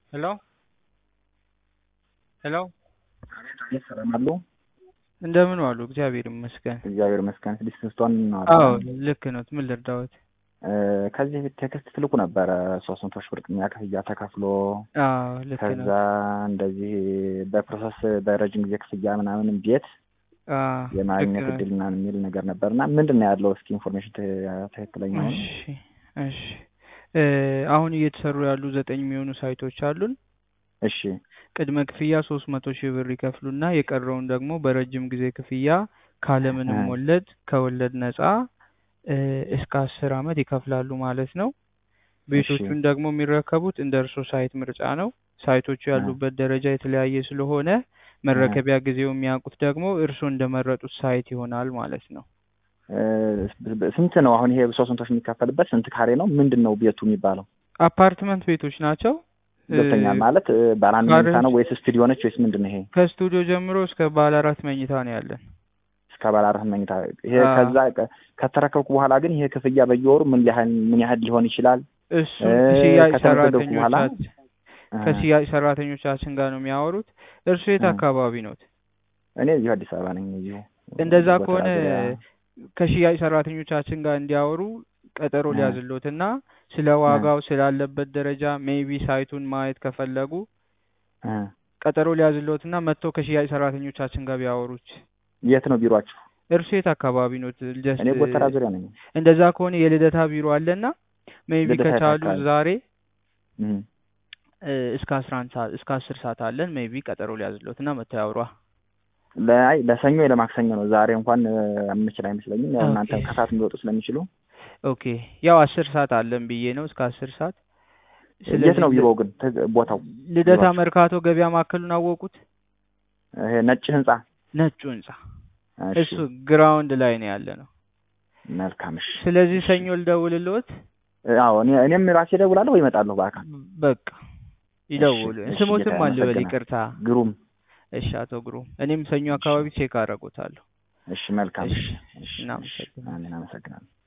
ሄሎ ሄሎ አቤት ሰላም አሉ? እንደምን ዋሉ? እግዚአብሔር ይመስገን። እግዚአብሔር ይመስገን። ስድስት ስቶን አዎ ልክ ነው። ምን ልርዳዎት? ከዚህ በፊት ቴክስት ትልኩ ነበረ ሶስት መቶ ሺህ ብር ቅድሚያ ክፍያ ተከፍሎ አዎ ልክ ነው። ከዛ እንደዚህ በፕሮሰስ በረጅም ጊዜ ክፍያ ምናምን ቤት አዎ ልክ የማግኘት ነው። እድል ምናምን የሚል ነገር ነበር እና ምንድን ነው ያለው? እስኪ ኢንፎርሜሽን ትክክለኛ ሆነ። እሺ እሺ እ አሁን እየተሰሩ ያሉ ዘጠኝ የሚሆኑ ሳይቶች አሉን። እሺ ቅድመ ክፍያ ሶስት መቶ ሺህ ብር ይከፍሉና የቀረውን ደግሞ በረጅም ጊዜ ክፍያ ካለምንም እ ወለድ ከወለድ ነፃ እ እስከ አስር አመት ይከፍላሉ ማለት ነው። እሺ ቤቶቹን ደግሞ የሚረከቡት እንደ እርሶ ሳይት ምርጫ ነው። ሳይቶቹ እ ያሉበት ደረጃ የተለያየ ስለሆነ እ መረከቢያ ጊዜው የሚያውቁት ደግሞ እርሶ እንደመረጡት ሳይት ይሆናል ማለት ነው። እ ስንት ነው አሁን ይሄ ሶስት መቶ ሺህ የሚከፈልበት ስንት ካሬ ነው? ምንድን ነው ቤቱ የሚባለው? አፓርትመንት ቤቶች ናቸው። እ ገብተኛል ማለት እ ባለ አንድ መኝታ ካሬዎች ነው ወይስ ስቱዲዮ ነች ወይስ ምንድን ነው ይሄ? ከስቱዲዮ ጀምሮ እስከ ባለ አራት መኝታ ነው ያለን። እስከ ባለ አራት መኝታ ይሄ አዎ ከዛ ቀ- ከተረከብኩ በኋላ ግን ይሄ ክፍያ በየወሩ ምን ያህል ምን ያህል ሊሆን ይችላል? እ እሱን ሽያጭ ከተመዘገብኩ በኋላ ሰራተኞቻችን እ ከሽያጭ ሰራተኞቻችን ጋር ነው የሚያወሩት። እርሱ የት እ አካባቢ ኖት? እኔ እዚሁ አዲስ አበባ ነኝ። እዚሁ እንደዛ ጎተራ ከሆነ ዙሪያ ከሽያጭ ሰራተኞቻችን ጋር እንዲያወሩ ቀጠሮ እ ሊያዝሎትና ስለ እ ዋጋው ስላለበት ደረጃ ሜይቢ ሳይቱን ማየት ከፈለጉ እ ቀጠሮ ሊያዝሎትና መጥተው ከሽያጭ ሰራተኞቻችን ጋር ቢያወሩት። የት ነው ቢሮአችሁ? እርሱ የት አካባቢ ኖት? ጀስት እኔ ጎተራ ዙሪያ ነኝ። እንደዛ ከሆነ የልደታ ቢሮ አለና ሜይቢ ልደታ የት ከቻሉ አካባቢ? ዛሬ እ እ እስከ አስራ አንድ ሰዓት እስከ አስር ሰዓት አለን። ሜይቢ ቀጠሮ ሊያዝሎትና መጥተው ያውሯ። ለአይ ለሰኞ ወይ ለማክሰኞ ነው። ዛሬ እንኳን እ የምችል አይመስለኝም። ያው ኦኬ እናንተ ከሰዓት የሚወጡ ስለሚችሉ ኦኬ ያው አስር ሰዓት አለን ብዬ ነው እስከ አስር ሰዓት። የት ስለዚህ ነው ል- ቢሮው ግን ት- ቦታው ልደታ ቢሮአችሁ? መርካቶ ገበያ ማዕከሉን አወቁት? ይሄ ነጭ ህንጻ? ነጩ ህንጻ እሺ እሱ ግራውንድ ላይ ነው ያለ ነው። መልካም እሺ ስለዚህ እሺ ሰኞ ልደውልልዎት? እ አዎ እኔ እኔም ራሴ እደውላለሁ ወይ እመጣለሁ በአካል። በቃ እሺ ይደውሉ። እሺ ስሞትም ጌታዬ አልበል አመሰግናለሁ። ይቅርታ። ግሩም እሺ አቶ ግሩም፣ እኔም ሰኞ እሺ አካባቢ ቼክ አደርጎታለሁ። እሺ መልካም እሺ እሺ እሺ እሺ እናመሰግናለን። አሜን አመሰግናለሁ።